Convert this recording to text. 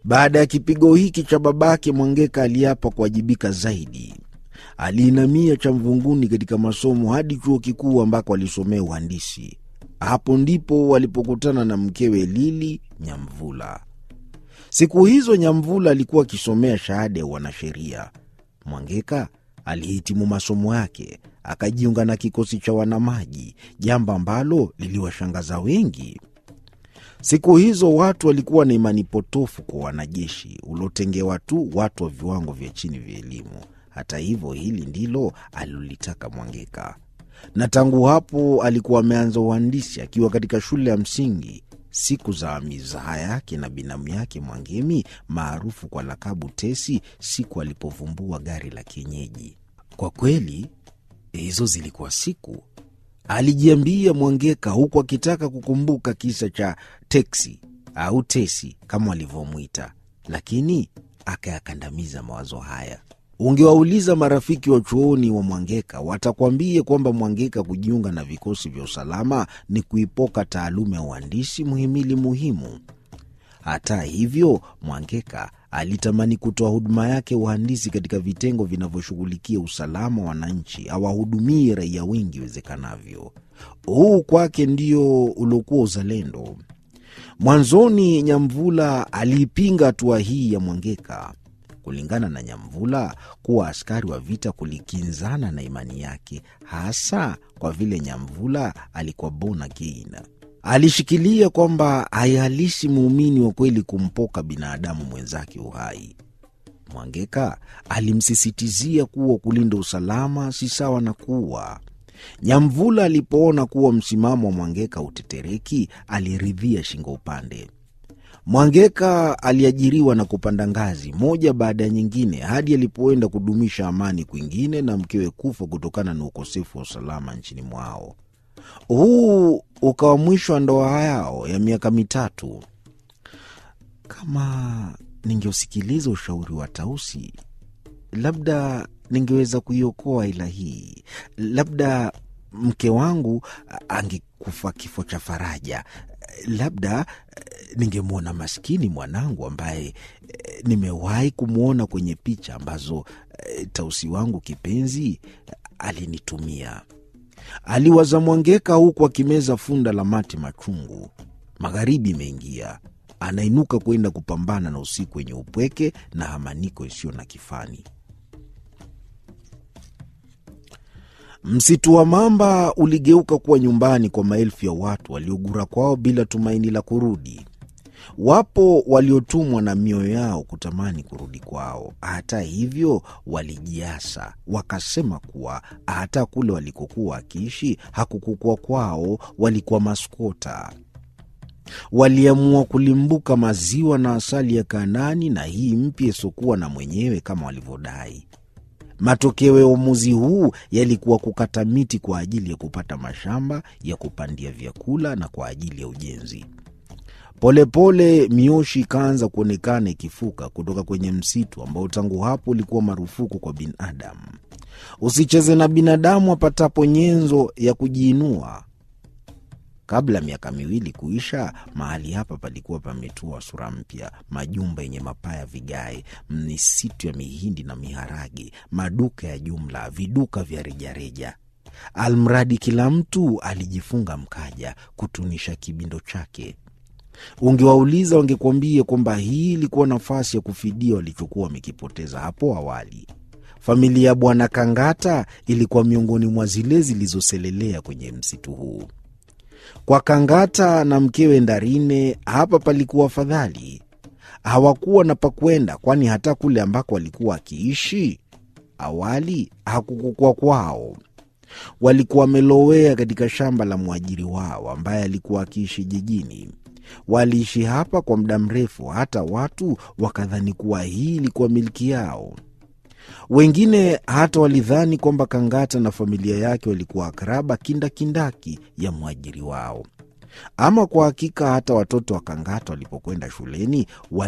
Baada ya kipigo hiki cha babake, Mwangeka aliapa kuwajibika zaidi. Aliinamia cha mvunguni katika masomo hadi chuo kikuu ambako alisomea uhandisi. Hapo ndipo walipokutana na mkewe Lili Nyamvula. Siku hizo Nyamvula alikuwa akisomea shahada ya wanasheria. Mwangeka alihitimu masomo yake akajiunga na kikosi cha wanamaji, jambo ambalo liliwashangaza wengi. Siku hizo watu walikuwa na imani potofu kwa wanajeshi uliotengewa tu watu wa viwango vya chini vya elimu. Hata hivyo, hili ndilo alilolitaka Mwangeka, na tangu hapo alikuwa ameanza uhandisi akiwa katika shule ya msingi. Siku za mizaha yake na binamu yake Mwangemi maarufu kwa lakabu Tesi, siku alipovumbua gari la kienyeji. Kwa kweli hizo zilikuwa siku, alijiambia Mwangeka, huku akitaka kukumbuka kisa cha teksi au Tesi kama walivyomwita, lakini akayakandamiza mawazo haya. Ungewauliza marafiki wa chuoni wa Mwangeka watakwambia kwamba Mwangeka kujiunga na vikosi vya usalama ni kuipoka taaluma ya uhandisi, muhimili muhimu. Hata hivyo, Mwangeka alitamani kutoa huduma yake uhandisi katika vitengo vinavyoshughulikia usalama wa wananchi, awahudumie raia wengi iwezekanavyo. Huu kwake ndio uliokuwa uzalendo. Mwanzoni Nyamvula aliipinga hatua hii ya Mwangeka. Kulingana na Nyamvula, kuwa askari wa vita kulikinzana na imani yake, hasa kwa vile Nyamvula alikuwa born again. Alishikilia kwamba haihalisi muumini wa kweli kumpoka binadamu mwenzake uhai. Mwangeka alimsisitizia kuwa kulinda usalama si sawa na kuua. Nyamvula alipoona kuwa msimamo wa Mwangeka utetereki, aliridhia shingo upande. Mwangeka aliajiriwa na kupanda ngazi moja baada ya nyingine hadi alipoenda kudumisha amani kwingine na mkewe kufa kutokana na ukosefu wa usalama nchini mwao. Huu ukawa mwisho wa ndoa yao ya miaka mitatu. Kama ningeusikiliza ushauri wa Tausi, labda ningeweza kuiokoa ila hii, labda mke wangu angekufa kifo cha faraja, labda ningemwona maskini mwanangu ambaye nimewahi kumwona kwenye picha ambazo Tausi wangu kipenzi alinitumia. Aliwaza Mwangeka huku akimeza funda la mate machungu. Magharibi imeingia, anainuka kwenda kupambana na usiku wenye upweke na hamaniko isiyo na kifani. Msitu wa mamba uligeuka kuwa nyumbani kwa maelfu ya watu waliogura kwao bila tumaini la kurudi. Wapo waliotumwa na mioyo yao kutamani kurudi kwao. Hata hivyo, walijiasa wakasema kuwa hata kule walikokuwa wakiishi hakukukua kwao, walikuwa maskota. Waliamua kulimbuka maziwa na asali ya Kanaani na hii mpya isiokuwa na mwenyewe kama walivyodai. Matokeo ya uamuzi huu yalikuwa kukata miti kwa ajili ya kupata mashamba ya kupandia vyakula na kwa ajili ya ujenzi. Polepole pole, mioshi ikaanza kuonekana ikifuka kutoka kwenye msitu ambao tangu hapo ulikuwa marufuku kwa binadamu. Usicheze na binadamu apatapo nyenzo ya kujiinua. Kabla ya miaka miwili kuisha, mahali hapa palikuwa pametua sura mpya: majumba yenye mapaa ya vigae, misitu ya mihindi na miharage, maduka ya jumla, viduka vya rejareja. Almradi kila mtu alijifunga mkaja kutunisha kibindo chake. Ungewauliza wangekuambia kwamba hii ilikuwa nafasi ya kufidia walichokuwa wamekipoteza hapo awali. Familia ya Bwana Kangata ilikuwa miongoni mwa zile zilizoselelea kwenye msitu huu. Kwa Kangata na mkewe Ndarine hapa palikuwa afadhali. Hawakuwa na pakwenda, kwani hata kule ambako walikuwa wakiishi awali hakukukua kwao. Walikuwa wamelowea katika shamba la mwajiri wao ambaye alikuwa akiishi jijini. Waliishi hapa kwa muda mrefu, hata watu wakadhani kuwa hii ilikuwa milki yao. Wengine hata walidhani kwamba Kangata na familia yake walikuwa akraba kindakindaki ya mwajiri wao. Ama kwa hakika, hata watoto wa Kangata walipokwenda shuleni